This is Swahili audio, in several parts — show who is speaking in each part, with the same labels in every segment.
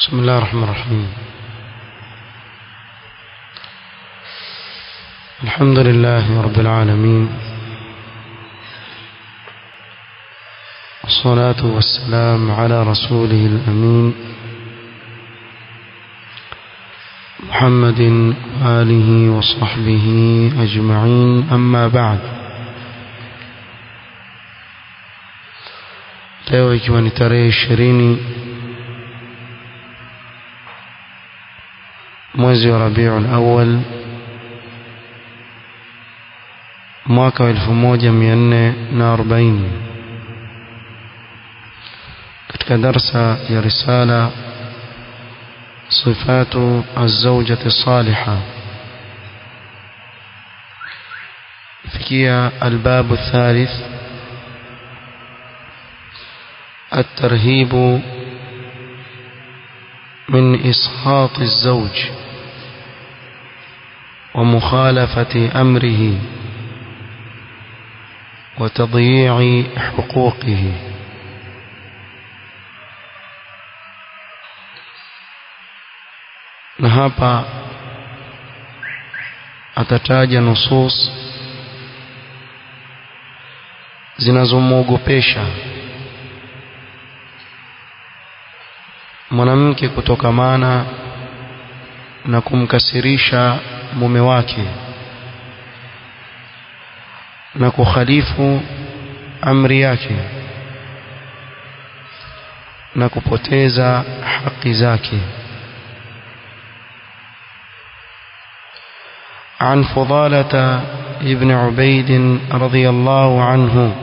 Speaker 1: بسم الله الرحمن الرحيم الحمد لله رب العالمين والصلاة والسلام على رسوله الأمين محمد وآله وصحبه أجمعين أما بعد leo ikiwa ni tarehe ishirini mwezi wa Rabiul Awwal mwaka wa 1440 katika darsa ya risala صفات الزوجة الصالحة فيها الباب الثالث الترهيب من إسخاط الزوج ومخالفة أمره وتضييع حقوقه na hapa atataja nusus zinazomwogopesha mwanamke kutokamana na kumkasirisha mume wake na kukhalifu amri yake na kupoteza haki zake عن فضالة ابن عبيد رضي الله عنه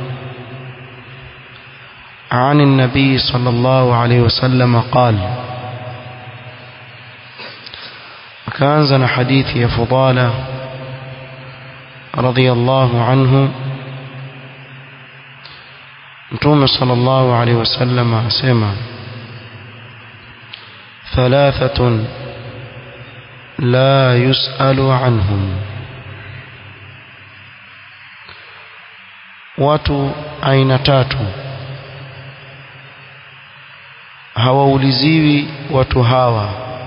Speaker 1: عن النبي صلى الله عليه وسلم قال كان حديث يا فضالة رضي الله عنه نتوم صلى الله عليه وسلم أسمع ثلاثة لا يسأل عنهم watu aina tatu hawauliziwi watu hawa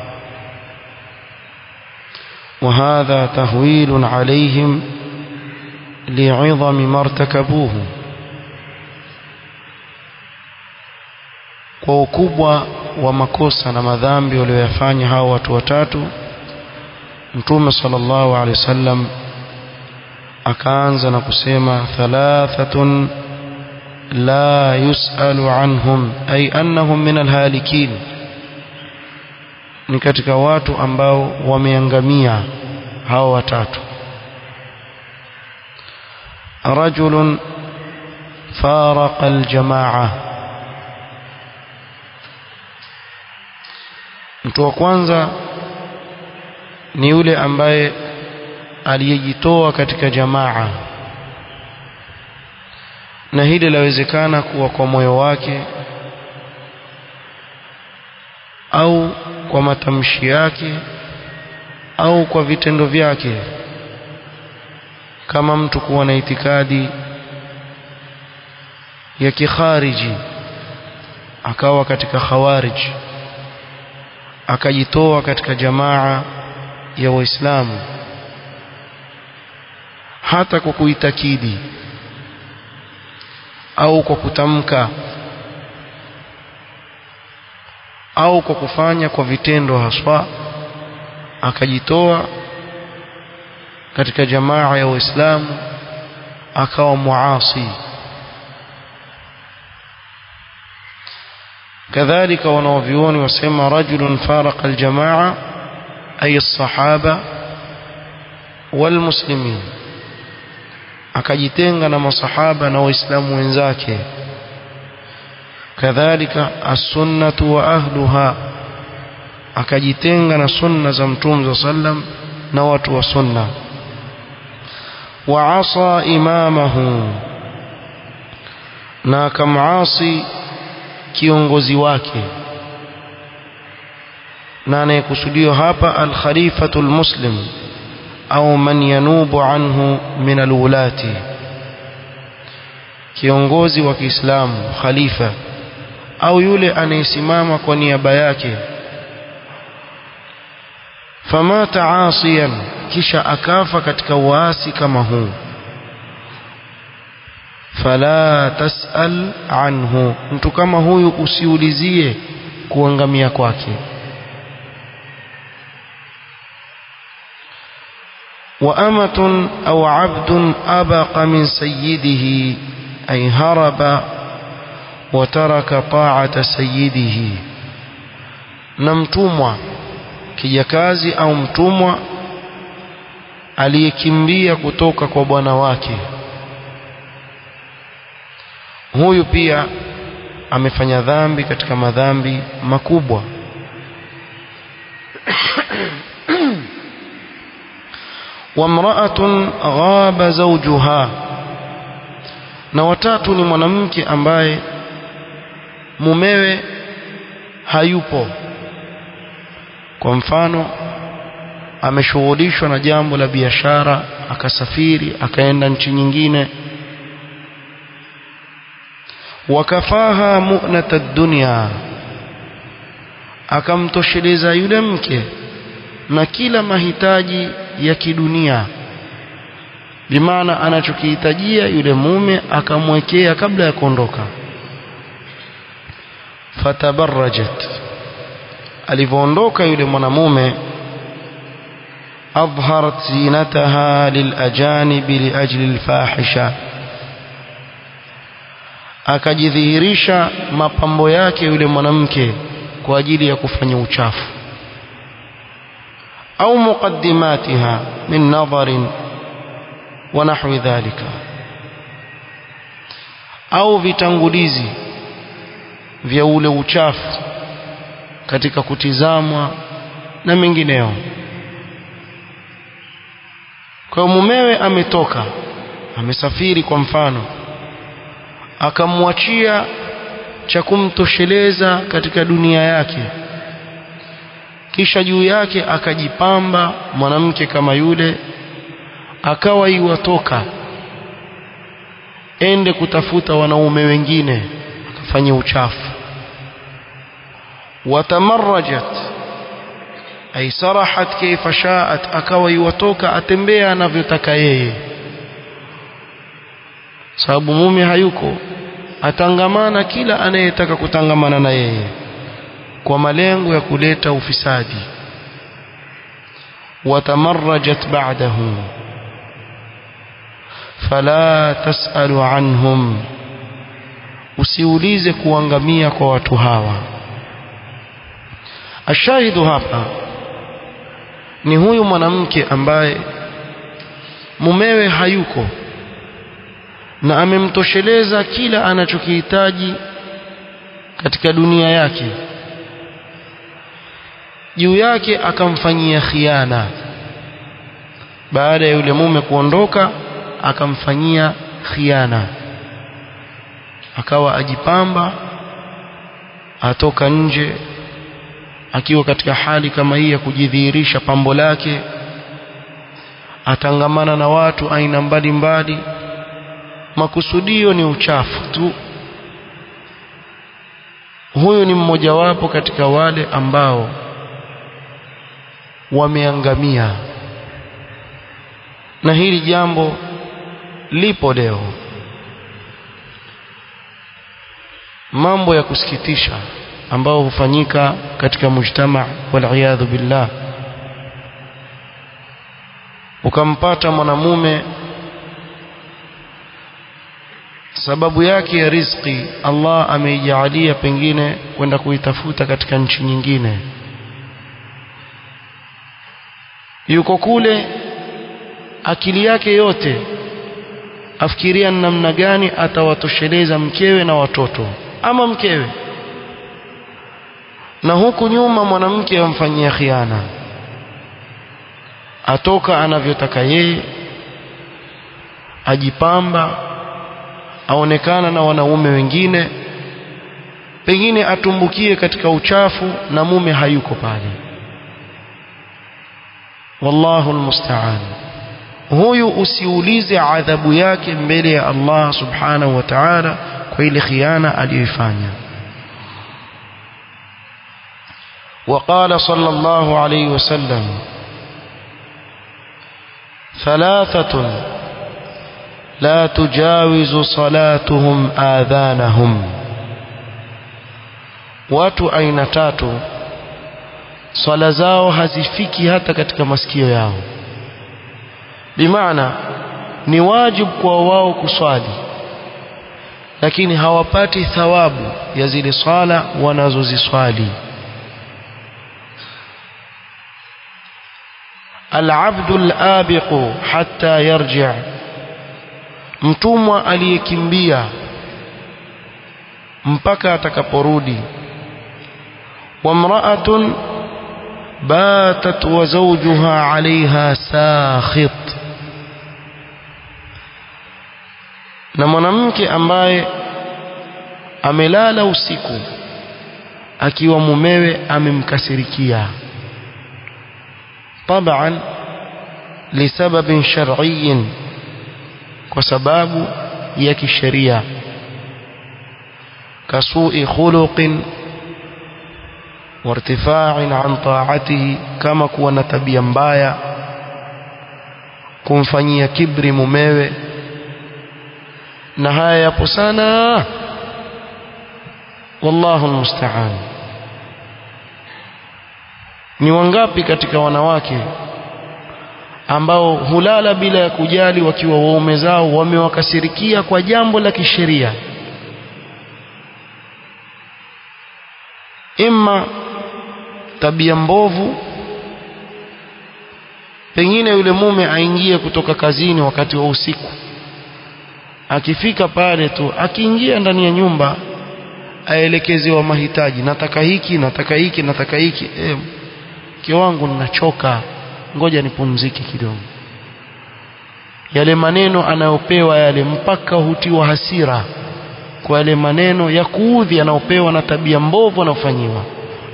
Speaker 1: وهذا تهويل عليهم لعظم ما ارتكبوه kwa ukubwa wa makosa na madhambi walioyafanya hao watu watatu mtume sallallahu alaihi wasallam akaanza na kusema thalathatun la yusalu anhum ay annahum min alhalikin ni katika watu ambao wameangamia hao watatu rajulun faraqa aljamaa mtu wa kwanza ni yule ambaye aliyejitoa katika jamaa na hili lawezekana kuwa kwa moyo wake au kwa matamshi yake au kwa vitendo vyake kama mtu kuwa na itikadi ya kikhariji akawa katika khawarij akajitoa katika jamaa ya waislamu hata kwa kuitakidi au kwa kutamka au kwa kufanya kwa vitendo haswa akajitoa katika jamaa ya waislamu akawa muasi kadhalika wanaovioni wasema rajulun faraqa aljamaa ay الصحابه والمسلمين akajitenga na masahaba na waislamu wenzake kadhalika as-sunnatu wa ahluha akajitenga na sunna za mtume sallam na watu wa sunna wa asa imamahu na akamasi kiongozi wake na anayekusudiwa hapa al-khalifatu al-muslim au man yanubu anhu min alwulati kiongozi wa Kiislamu khalifa au yule anayesimama kwa niaba yake famata asiyan kisha akafa katika uasi kama huu fala tasal anhu mtu kama huyu usiulizie kuangamia kwake وأمة أو عبد أبق من سيده أي هرب وترك طاعة سيده نمتمwa kijakazi au mtumwa aliyekimbia kutoka kwa bwana wake huyu pia amefanya dhambi katika madhambi makubwa وامرأة غاب زوجها na watatu ni mwanamke ambaye mumewe hayupo kwa mfano ameshughulishwa na jambo la biashara akasafiri akaenda nchi nyingine wakafaha mu'nata dunya akamtosheleza yule mke na kila mahitaji ya kidunia bimaana anachokihitajia yule mume akamwekea kabla ya kuondoka fatabarrajat alivyoondoka yule mwanamume adharat zinataha lilajanibi liajli alfahisha akajidhihirisha mapambo yake yule mwanamke kwa ajili ya kufanya uchafu au muqaddimatiha min nadharin wa nahwi dhalika au vitangulizi vya ule uchafu katika kutizamwa na mengineo kwa mumewe ametoka amesafiri kwa mfano akamwachia cha kumtosheleza katika dunia yake kisha juu yake akajipamba mwanamke kama yule akawa iwatoka ende kutafuta wanaume wengine akafanya uchafu watamarrajat ay sarahat kaifa shaat akawa iwatoka atembea anavyotaka yeye sababu mume hayuko atangamana kila anayetaka kutangamana na yeye kwa malengo ya kuleta ufisadi watamarrajat ba'dahu fala tasalu anhum usiulize kuangamia kwa watu hawa ashahidu hapa ni huyu mwanamke ambaye mumewe hayuko na amemtosheleza kila anachokihitaji katika dunia yake juu yake akamfanyia khiana baada ya yule mume kuondoka akamfanyia khiana akawa ajipamba atoka nje akiwa katika hali kama hii ya kujidhihirisha pambo lake atangamana na watu aina mbalimbali makusudio ni uchafu tu huyu ni mmojawapo katika wale ambao wameangamia na hili jambo lipo leo mambo ya kusikitisha ambao hufanyika katika mujtama waliyadhu billah ukampata mwanamume sababu yake ya riziki Allah ameijalia pengine kwenda kuitafuta katika nchi nyingine yuko kule akili yake yote afikiria namna gani atawatosheleza mkewe na watoto ama mkewe na huku nyuma mwanamke amfanyia khiana atoka anavyotaka yeye ajipamba aonekana na wanaume wengine pengine atumbukie katika uchafu na mume hayuko pale wallahu almusta'an huyu usiulize adhabu yake mbele ya Allah subhanahu wa ta'ala kwa ile khiana aliyoifanya وقال صلى الله عليه وسلم ثلاثة لا تجاوز صلاتهم آذانهم watu aina tatu swala zao hazifiki hata katika masikio yao bimaana ni wajibu kwa wao kuswali lakini hawapati thawabu ya zile swala wanazoziswali alabdu alabiqu hatta yarji mtumwa aliyekimbia mpaka atakaporudi وامرأة باتت وزوجها عليها ساخط na mwanamke ambaye amelala usiku akiwa mumewe amemkasirikia طبعا لسبب شرعي kwa sababu ya kisheria kasui khuluqin وارتفاع عن طاعته كما kuwa na tabia mbaya kumfanyia kibri mumewe na haya yapo sana wallahu almusta'an ni wangapi katika wanawake ambao hulala bila ya kujali wakiwa waume zao wamewakasirikia kwa jambo la kisheria imma tabia mbovu pengine yule mume aingie kutoka kazini wakati wa usiku akifika pale tu akiingia ndani ya nyumba aelekezewa mahitaji nataka hiki nataka hiki nataka hiki e, mke wangu ninachoka ngoja nipumzike kidogo yale maneno anayopewa yale mpaka hutiwa hasira kwa yale maneno ya kuudhi anayopewa na tabia mbovu anayofanyiwa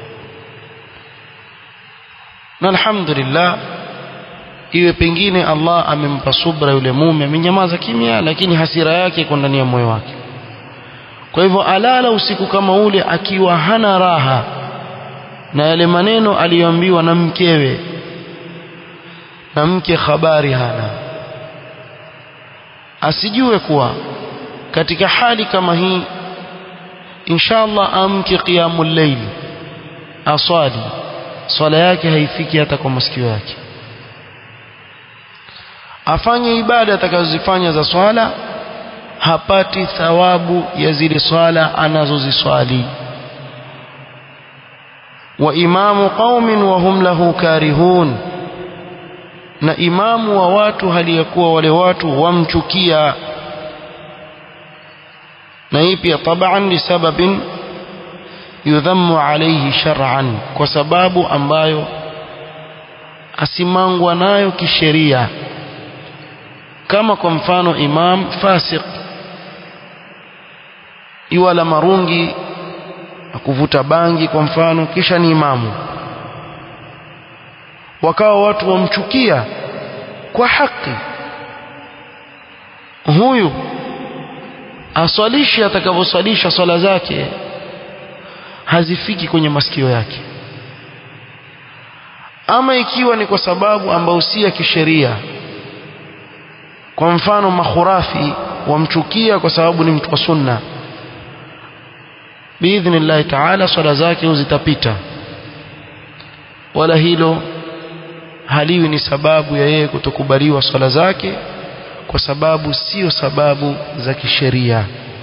Speaker 1: na alhamdulillah iwe pengine Allah amempa subra yule mume amenyamaza kimya lakini hasira yake iko ndani ya moyo wake kwa hivyo alala usiku kama ule akiwa hana raha na yale maneno aliyoambiwa na mkewe na mke habari hana asijue kuwa katika hali kama hii inshallah amke qiyamul layl aswali swala yake haifiki hata kwa masikio yake afanye ibada atakazozifanya za swala hapati thawabu ya zile swala anazoziswali wa imamu qaumin wa hum lahu karihun na imamu wa watu hali ya kuwa wale watu wamchukia na hii pia taban lisababin yudhammu alayhi shar'an kwa sababu ambayo asimangwa nayo kisheria kama kwa mfano imam fasik iwala marungi na kuvuta bangi kwa mfano kisha ni imamu wakawa watu wamchukia kwa haki huyu aswalishe atakavyoswalisha swala zake hazifiki kwenye masikio yake ama ikiwa ni kwa sababu ambayo si ya kisheria kwa mfano makhurafi wamchukia kwa sababu ni mtu wa sunna biidhnillahi taala swala zake zitapita wala hilo haliwi ni sababu ya yeye kutokubaliwa swala zake kwa sababu sio sababu za kisheria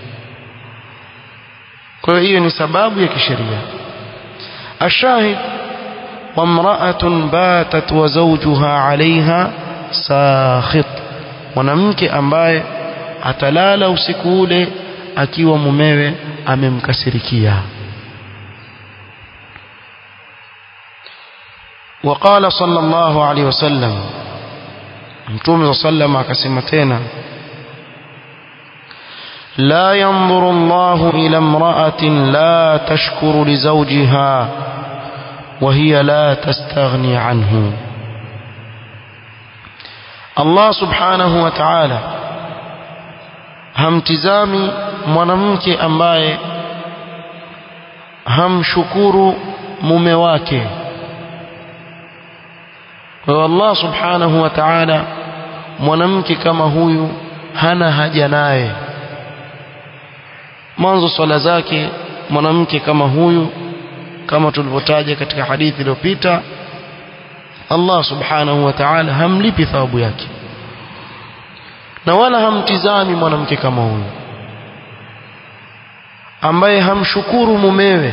Speaker 1: kwa hiyo hiyo ni sababu ya kisheria ashahid wamra'atun batat wa zawjuha 'alayha sakhit mwanamke ambaye atalala usiku ule akiwa mumewe amemkasirikia وقال صلى الله عليه وسلم متوم صلى الله عليه وسلم akasema tena لا ينظر الله إلى امرأة لا تشكر لزوجها وهي لا تستغني عنه Allah subhanahu wa ta'ala hamtizami mwanamke ambaye hamshukuru mume wake kwa hiyo Allah subhanahu wa ta'ala mwanamke kama huyu hana haja naye mwanzo swala zake mwanamke kama huyu kama tulivyotaja katika hadithi iliyopita Allah subhanahu wa ta'ala hamlipi thawabu yake na wala hamtizami mwanamke kama huyu ambaye hamshukuru mumewe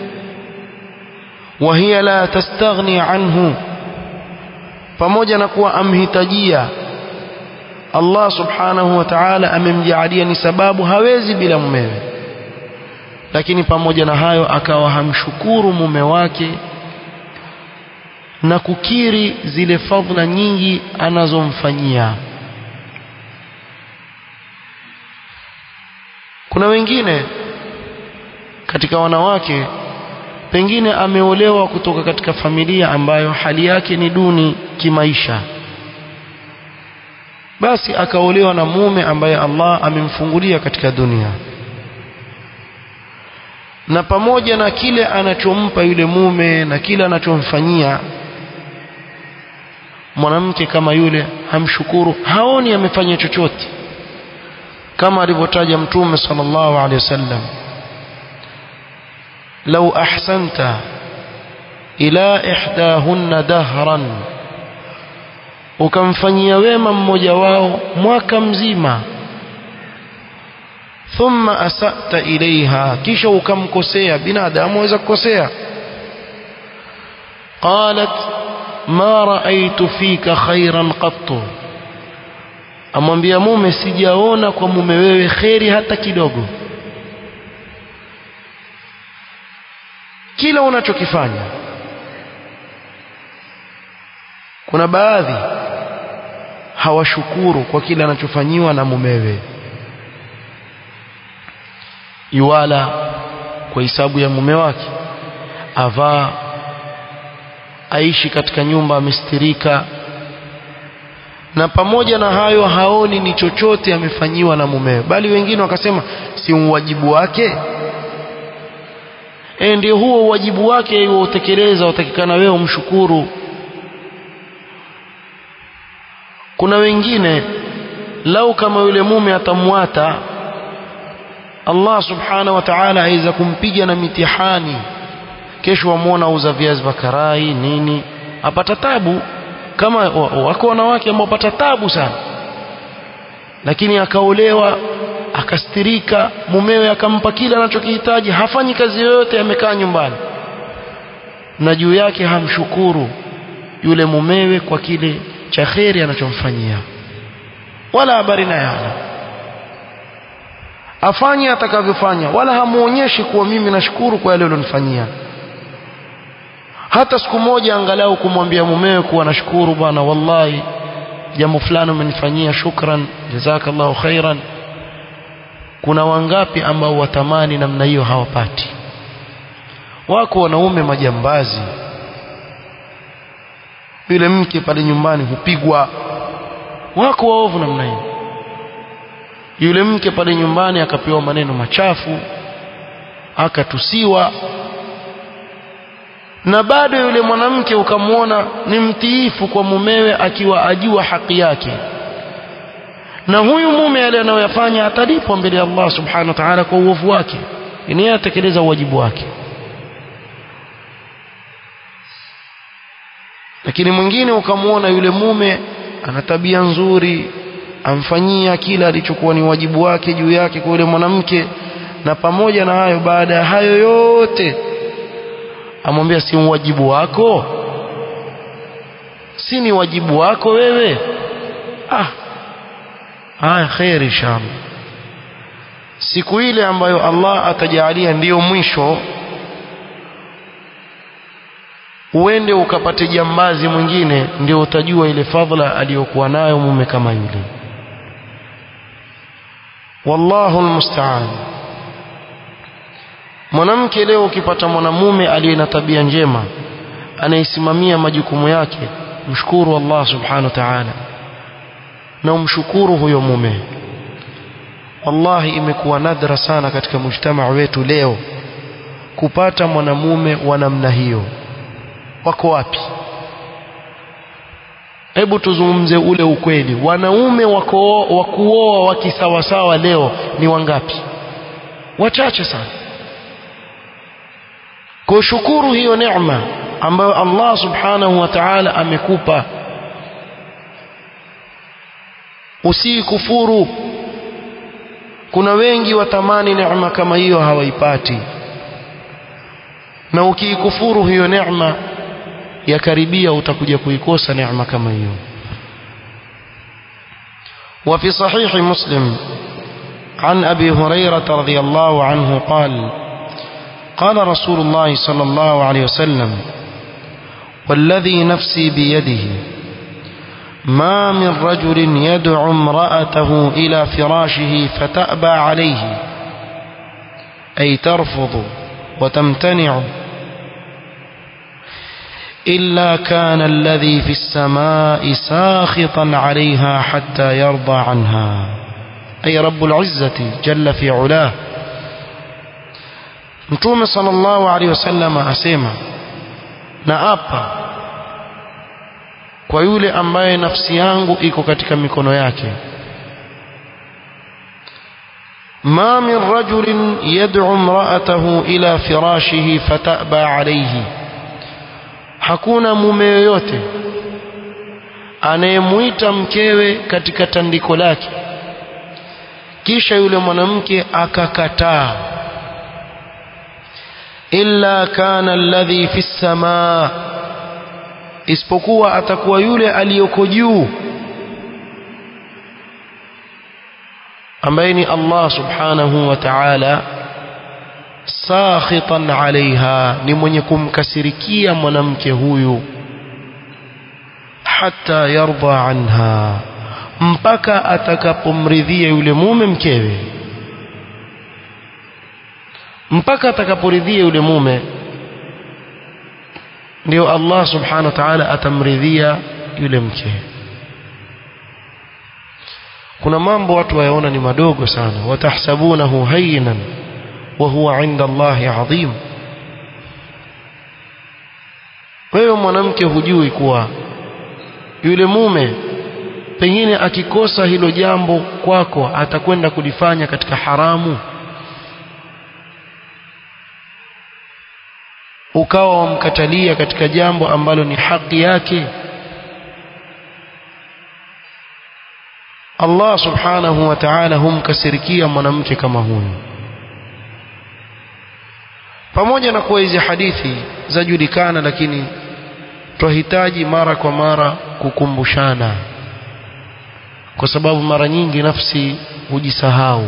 Speaker 1: wa hiya la tastaghni anhu pamoja na kuwa amhitajia Allah subhanahu wa ta'ala amemjaalia ni sababu hawezi bila mumewe lakini pamoja na hayo akawa hamshukuru mume wake na kukiri zile fadhila nyingi anazomfanyia kuna wengine katika wanawake pengine ameolewa kutoka katika familia ambayo hali yake ni duni kimaisha basi akaolewa na mume ambaye Allah amemfungulia katika dunia na pamoja na kile anachompa yule mume na kile anachomfanyia mwanamke kama yule hamshukuru haoni amefanya chochote kama alivyotaja mtume sallallahu alaihi wasallam لو أحسنت إلى إحداهن دهرا ukamfanyia wema mmoja wao mwaka mzima thumma asata ilaiha kisha ukamkosea binadamu aweza kukosea qalat ma raaitu fika khairan qattu amwambia mume sijaona kwa mume wewe kheri hata kidogo kila unachokifanya kuna baadhi hawashukuru kwa kile anachofanyiwa na mumewe yuwala kwa hisabu ya mume wake avaa aishi katika nyumba amestirika na pamoja na hayo haoni ni chochote amefanyiwa na mumewe bali wengine wakasema si uwajibu wake e ndio huo wajibu wake utekeleza utakikana wewe umshukuru kuna wengine lau kama yule mume atamwata Allah subhanahu wa ta'ala aweza kumpiga na mitihani kesho wamwona uza viazi vya karai nini apata tabu kama wako wanawake ambao wapata tabu sana lakini akaolewa akastirika mumewe akampa kile anachokihitaji hafanyi kazi yoyote amekaa nyumbani na juu yake hamshukuru yule mumewe kwa kile cha kheri anachomfanyia wala habari naye hana afanye atakavyofanya wala hamuonyeshi kuwa mimi nashukuru kwa yale ulionifanyia hata siku moja angalau kumwambia mumewe kuwa nashukuru bwana wallahi jambo fulani umenifanyia shukran jazakallahu khairan kuna wangapi ambao watamani namna hiyo hawapati wako wanaume majambazi yule mke pale nyumbani hupigwa wako waovu namna hiyo yule mke pale nyumbani akapewa maneno machafu akatusiwa na bado yule mwanamke ukamwona ni mtiifu kwa mumewe akiwa ajua haki yake na huyu mume yale anayoyafanya atalipwa mbele ya Allah subhanahu wa ta'ala kwa uovu wake ni yeye atekeleza wajibu wake lakini mwingine ukamwona yule mume ana tabia nzuri amfanyia kila alichokuwa ni wajibu wake juu yake kwa yule mwanamke na pamoja na hayo baada ya hayo yote amwambia si wajibu wako si ni wajibu wako wewe ah haya kheri inshallah siku ile ambayo Allah atajalia ndiyo mwisho uende ukapate jambazi mwingine ndio utajua ile fadhila aliyokuwa nayo mume kama yule wallahu almusta'an mwanamke leo ukipata mwanamume aliye na tabia njema anayesimamia majukumu yake mshukuru Allah subhanahu wa ta'ala na umshukuru huyo mume wallahi imekuwa nadra sana katika mujtamaa wetu leo kupata mwanamume wa namna hiyo wako wapi hebu tuzungumze ule ukweli wanaume wa kuoa wa kisawasawa leo ni wangapi wachache sana kushukuru hiyo neema ambayo Allah subhanahu wa ta'ala amekupa usikufuru kuna wengi watamani neema kama hiyo hawaipati na ukiikufuru hiyo neema yakaribia utakuja kuikosa neema kama hiyo وفي صحيح مسلم عن أبي هريرة رضي الله عنه قال قال رسول الله صلى الله عليه وسلم والذي نفسي بيده ما من رجل يدعو امرأته إلى فراشه فتأبى عليه أي ترفض وتمتنع إلا كان الذي في السماء ساخطا عليها حتى يرضى عنها أي رب العزة جل في علاه Mtume sallallahu alaihi wasallam asema na apa kwa yule ambaye nafsi yangu iko katika mikono yake ma min rajulin yad'u imra'atahu ila firashihi fataba alayhi hakuna mume yoyote anayemuita mkewe katika tandiko lake kisha yule mwanamke akakataa illa kana alladhi fi samaa isipokuwa atakuwa yule aliyoko juu ambaye ni Allah subhanahu wa ta'ala sakhitan alaiha ni mwenye kumkasirikia mwanamke huyu hata yarda anha mpaka atakapomridhia yule mume mkewe mpaka atakaporidhia yule mume ndio Allah subhanahu wa ta'ala atamridhia yule mke kuna mambo watu wayaona ni madogo sana watahsabunahu hayyinan wa huwa 'inda Allahi 'azim wewe mwanamke hujui kuwa yule mume pengine akikosa hilo jambo kwako atakwenda kulifanya katika haramu ukawa wamkatalia katika jambo ambalo ni haki yake Allah subhanahu wa ta'ala humkasirikia mwanamke kama huyu pamoja na kuwa hizi hadithi zajulikana lakini twahitaji mara kwa mara kukumbushana kwa sababu mara nyingi nafsi hujisahau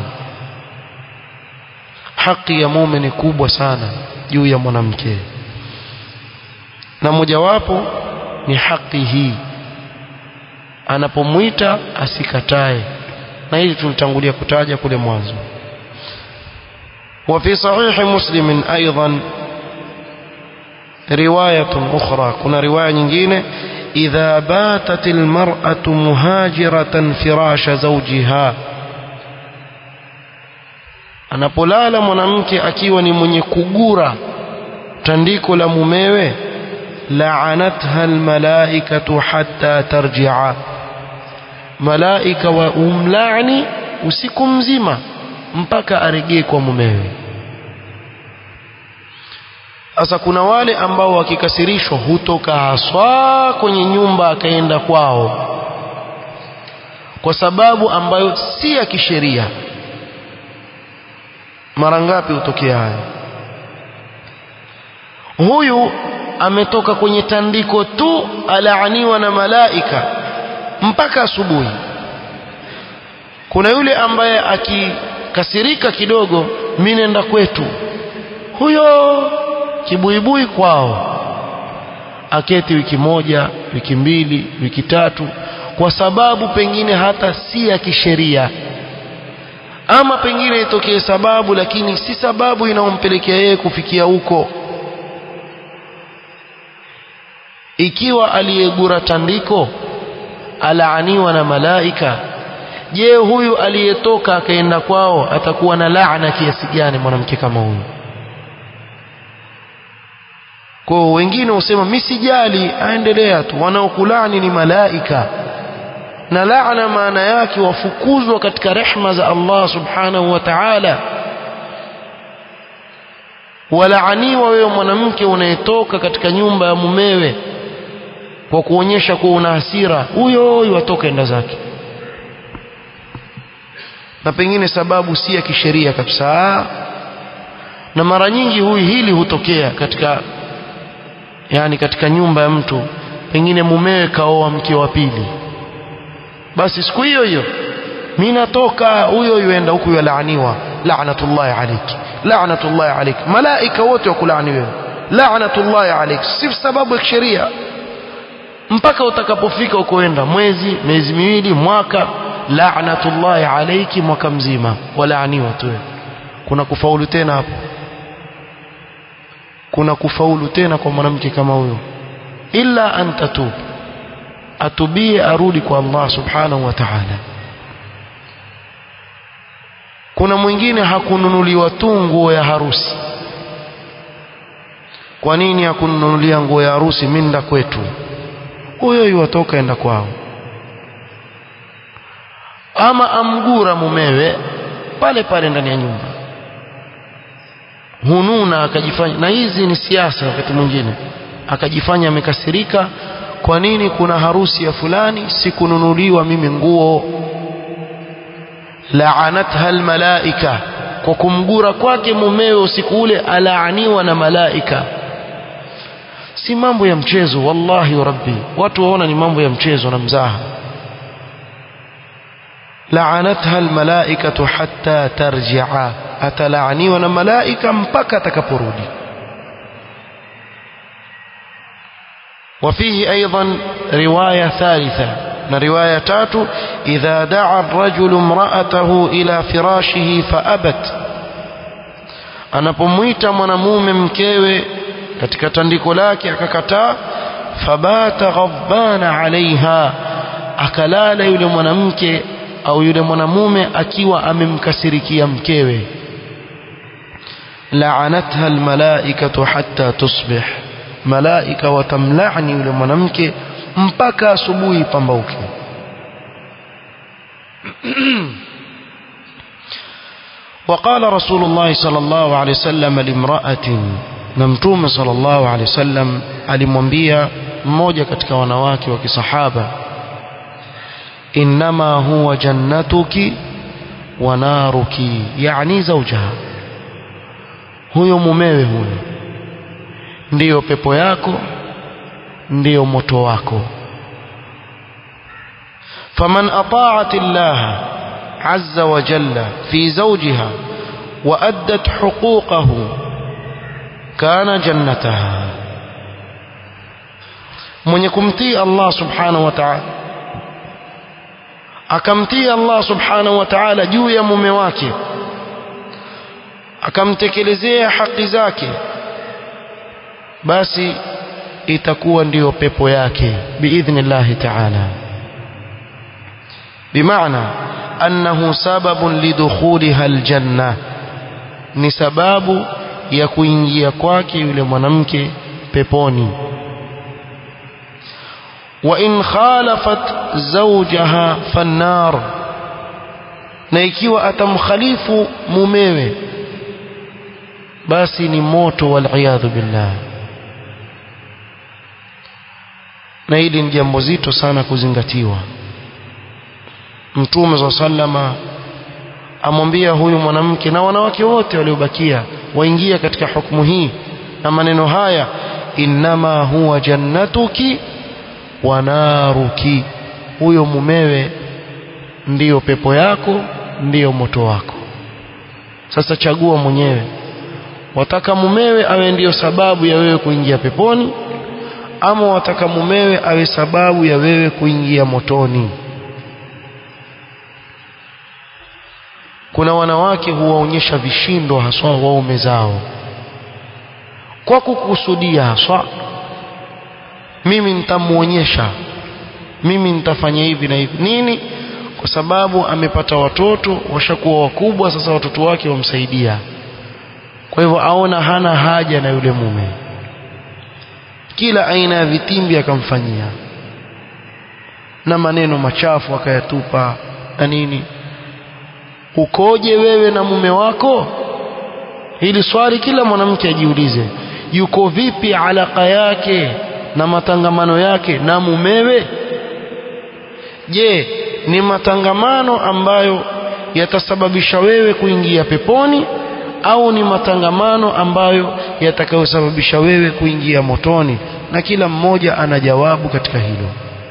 Speaker 1: haki ya mume ni kubwa sana juu ya mwanamke na mojawapo ni haki hii anapomwita asikatae na hili tulitangulia kutaja kule mwanzo وفي صحيح مسلم أيضا رواية أخرى كنا رواية nyingine إذا باتت المرأة مهاجرة فراش زوجها anapolala mwanamke akiwa ni mwenye kugura tandiko la mumewe la'anatha almalaikatu hatta tarji'a malaika wa umlani usiku mzima mpaka aregee kwa mumewe sasa kuna wale ambao wakikasirishwa hutoka haswa kwenye nyumba akaenda kwao kwa sababu ambayo si ya kisheria mara ngapi hutokea haya huyu ametoka kwenye tandiko tu alaaniwa na malaika mpaka asubuhi kuna yule ambaye akikasirika kidogo mimi nenda kwetu huyo kibuibui kwao aketi wiki moja wiki mbili wiki tatu kwa sababu pengine hata si ya kisheria ama pengine itokee sababu lakini si sababu inayompelekea yeye kufikia huko ikiwa aliyegura tandiko alaaniwa na malaika je huyu aliyetoka akaenda kwao atakuwa na laana kiasi gani mwanamke kama huyu kwa wengine husema mimi sijali aendelea tu wanaokulani ni malaika na laana maana yake wafukuzwa katika rehma za Allah subhanahu wa ta'ala walaaniwa wewe mwanamke unayetoka katika nyumba ya mumewe kwa kuonyesha kuwa una hasira huyo huyo atoka enda zake na pengine sababu si ya kisheria kabisa na mara nyingi huyu hili hutokea katika yani katika nyumba ya mtu pengine mumewe kaoa mke wa pili basi siku hiyo hiyo mimi natoka huyo yuenda huku yalaaniwa la'natullahi alayki la'natullahi alayki malaika wote wakulaani wewe la'natullahi alayki si sababu ya kisheria mpaka utakapofika ukoenda mwezi miezi miwili mwaka la'natullahi alayki mwaka mzima walaaniwa tu kuna kufaulu tena hapo kuna kufaulu tena kwa mwanamke kama huyo illa an tatub atubie arudi kwa Allah subhanahu wa ta'ala kuna mwingine hakununuliwa tu nguo ya harusi kwa nini hakununulia nguo ya harusi minda kwetu huyo yuwatoka enda kwao ama amgura mumewe pale pale ndani ya nyumba hununa akajifanya na hizi ni siasa wakati mwingine akajifanya amekasirika kwa nini kuna harusi ya fulani sikununuliwa mimi nguo la'anatha almalaika kwa kumgura kwake mumewe usiku ule alaaniwa na malaika si mambo ya mchezo wallahi wa rabbi watu waona ni mambo ya mchezo na mzaha la'anatha almalaikatu hatta tarji'a atalaaniwa na malaika mpaka atakaporudi وفيه أيضا رواية ثالثة رواية تاتو إذا دعا الرجل امرأته إلى فراشه فأبت anapomwita mwanamume mkewe katika tandiko lake akakataa fabata ghabbana alaiha akalala yule mwanamke au yule mwanamume akiwa amemkasirikia mkewe la'anatha almalaikatu hatta tusbih malaika watamlaani yule mwanamke mpaka asubuhi pambauke وقال رسول الله صلى الله عليه وسلم لامرأة نمتوم صلى الله عليه وسلم alimwambia mmoja katika wanawake wa kisahaba innama huwa jannatuki wa naruki yani zawjaha huyo mumewe huyo ndiyo pepo yako ndiyo moto wako faman ata'at Allah azza wa jalla fi zawjiha wa addat huquqahu kana jannataha mwenye kumtii Allah subhanahu wa ta'ala akamtii Allah subhanahu wa ta'ala juu ya mume wake akamtekelezea haki zake basi itakuwa ndiyo pepo yake biidhnillahi ta'ala bimaana annahu sababun lidukhuliha aljanna ni sababu ya kuingia kwake yule mwanamke peponi wa in khalafat zawjaha fannar na ikiwa atamkhalifu mumewe basi ni moto waliyadhu billah na hili ni jambo zito sana kuzingatiwa mtume za sallama amwambia huyu mwanamke na wanawake wote waliobakia waingia katika hukumu hii na maneno haya innama huwa jannatuki wa naruki huyo mumewe ndiyo pepo yako ndiyo moto wako sasa chagua mwenyewe wataka mumewe awe ndiyo sababu ya wewe kuingia peponi ama wataka mumewe awe sababu ya wewe kuingia motoni kuna wanawake huwaonyesha vishindo haswa waume zao kwa kukusudia haswa mimi nitamuonyesha mimi nitafanya hivi na hivi nini kwa sababu amepata watoto washakuwa wakubwa sasa watoto wake wamsaidia kwa hivyo aona hana haja na yule mume kila aina ya vitimbi akamfanyia na maneno machafu akayatupa na nini ukoje wewe na mume wako hili swali kila mwanamke ajiulize yuko vipi alaka yake na matangamano yake na mumewe je ni matangamano ambayo yatasababisha wewe kuingia peponi au ni matangamano ambayo yatakayosababisha wewe kuingia motoni na kila mmoja ana jawabu katika hilo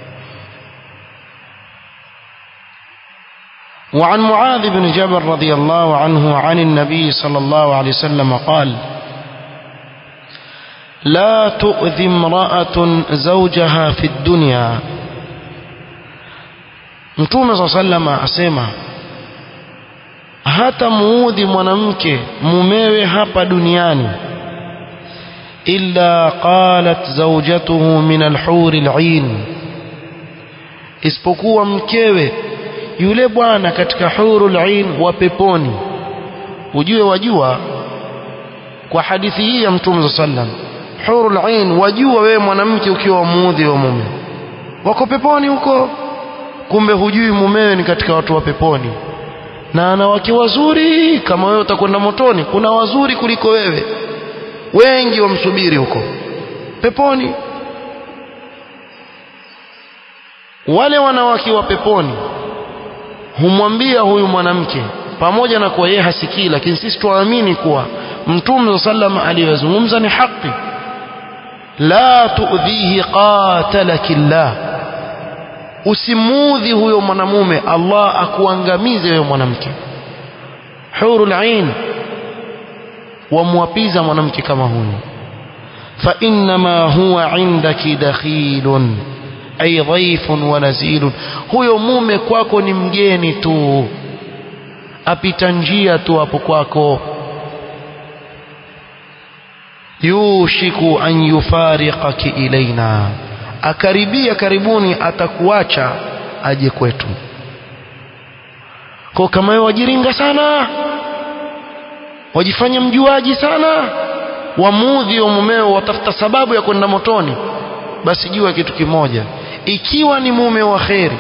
Speaker 1: وعن معاذ بن جبل رضي الله عنه عن النبي صلى الله عليه وسلم قال لا تؤذي امرأة زوجها في الدنيا Mtume صلى الله عليه وسلم asema hata muudhi mwanamke mumewe hapa duniani illa qalat zawjatuhu min alhuri al'in isipokuwa mkewe yule bwana katika hurul ain wa peponi ujue wajua kwa hadithi hii ya mtume sallam hurul ain wajua wewe mwanamke ukiwa muudhi wa mume wako peponi huko kumbe hujui mumewe ni katika watu wa peponi na ana wake wazuri kama wewe utakwenda motoni kuna wazuri kuliko wewe wengi wamsubiri huko peponi wale wanawake wa peponi humwambia huyu mwanamke pamoja na kuwa yeye hasikii lakini sisi tuamini kuwa mtume sallam aliyozungumza ni haki la tuudhihi qatalaki llah usimudhi huyo mwanamume Allah akuangamize wewe mwanamke hurul ain wamwapiza mwanamke kama huyo fa innama huwa indaki dakhilun ay dhaifun wa nazilun huyo mume kwako ni mgeni tu apita njia tu hapo kwako yushiku an yufariqaki ilaina akaribia karibuni atakuacha aje kwetu kwa kama wewe wajiringa sana wajifanya mjuaji sana wamudhi wa mumeo watafuta sababu ya kwenda motoni basi jua kitu kimoja ikiwa ni mume wa kheri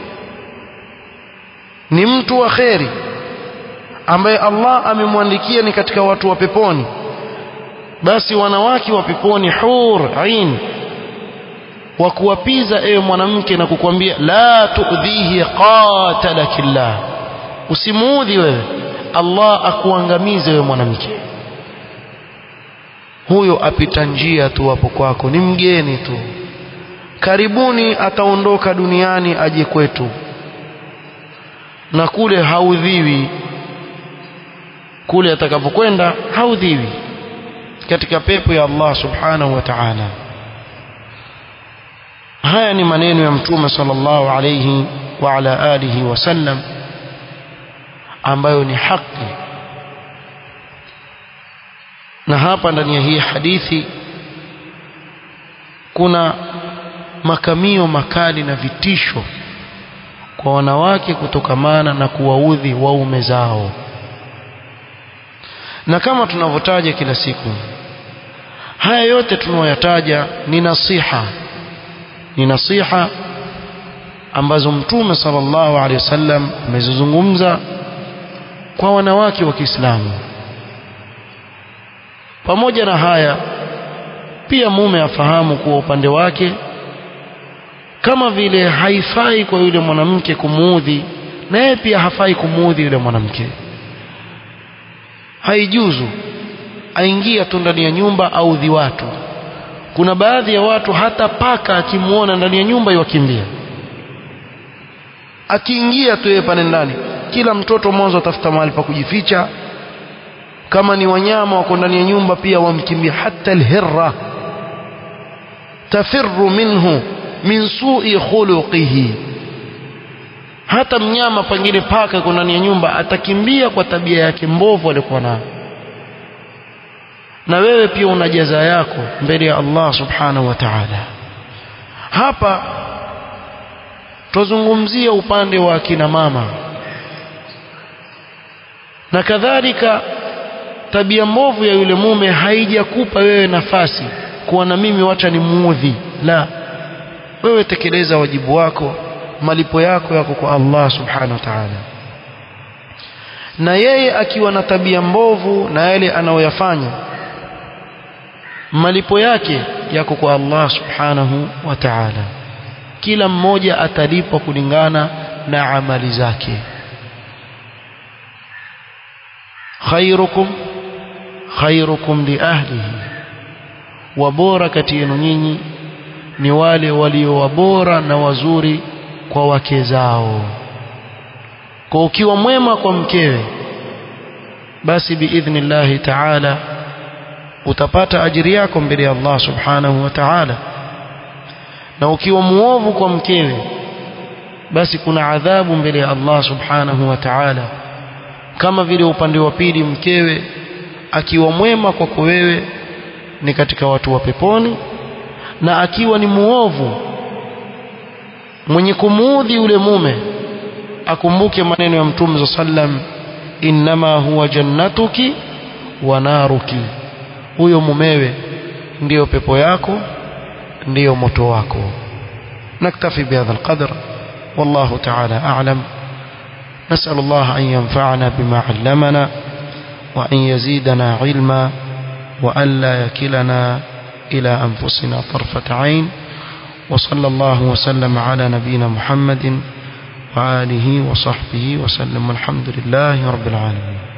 Speaker 1: ni mtu wa kheri ambaye Allah amemwandikia ni katika watu wa peponi basi wanawake wa peponi hur ain wa kuwapiza ewe mwanamke na kukwambia la tuudhihi qatalakillah usimuudhi wewe Allah akuangamize wewe mwanamke huyo apita njia tu hapo kwako ni mgeni tu karibuni ataondoka duniani aje kwetu na kule haudhiwi kule atakapokwenda haudhiwi katika pepo ya Allah subhanahu wa ta'ala haya ni maneno ya mtume sallallahu alayhi wa ala alihi wasallam ambayo ni haki na hapa ndani ya hii hadithi kuna makamio makali na vitisho kwa wanawake kutokamana na kuwaudhi waume zao na kama tunavyotaja kila siku haya yote tunayoyataja ni nasiha ni nasiha ambazo mtume sallallahu alaihi wasallam amezizungumza kwa wanawake wa Kiislamu pamoja na haya pia mume afahamu kuwa upande wake kama vile haifai kwa yule mwanamke kumuudhi na yeye pia hafai kumuudhi yule mwanamke haijuzu aingia tu ndani ya nyumba audhi watu kuna baadhi ya watu hata paka akimwona ndani ya nyumba iwakimbia akiingia tu yeye pale ndani kila mtoto mwanzo atafuta mahali pa kujificha kama ni wanyama wako ndani ya nyumba pia wamkimbia hata alhirra tafirru minhu min su'i khuluqihi hata mnyama pengine paka yuko ndani ya nyumba atakimbia kwa tabia yake mbovu alikuwa nayo na wewe pia una jaza yako mbele ya Allah subhanahu wa ta'ala hapa tuzungumzia upande wa akina mama na kadhalika tabia mbovu ya yule mume haijakupa wewe nafasi kuwa na mimi wacha ni muudhi la wewe tekeleza wajibu wako malipo yako yako kwa Allah subhanahu wa ta'ala na yeye akiwa na tabia mbovu na yale anayoyafanya malipo yake yako kwa Allah subhanahu wa ta'ala kila mmoja atalipwa kulingana na amali zake khairukum khairukum li ahlihi wabora kati yenu nyinyi ni wale walio wabora na wazuri kwa wake zao kwa ukiwa mwema kwa mkewe basi biidhnillahi ta'ala utapata ajiri yako mbele ya Allah subhanahu wa ta'ala na ukiwa muovu kwa mkewe basi kuna adhabu mbele ya Allah subhanahu wa ta'ala kama vile upande wa pili mkewe akiwa mwema kwako wewe ni katika watu wa peponi na akiwa ni muovu mwenye kumuudhi yule mume akumbuke maneno ya mtume sallam innama huwa jannatuki wa naruki huyo mumewe ndiyo pepo yako ndiyo moto wako naktafi bihadha alqadr والله تعالى أعلم نسأل الله أن ينفعنا بما علمنا وأن يزيدنا علما وأن لا يكلنا إلى أنفسنا طرفة عين وصلى الله وسلم على نبينا محمد وآله وصحبه وسلم والحمد لله رب العالمين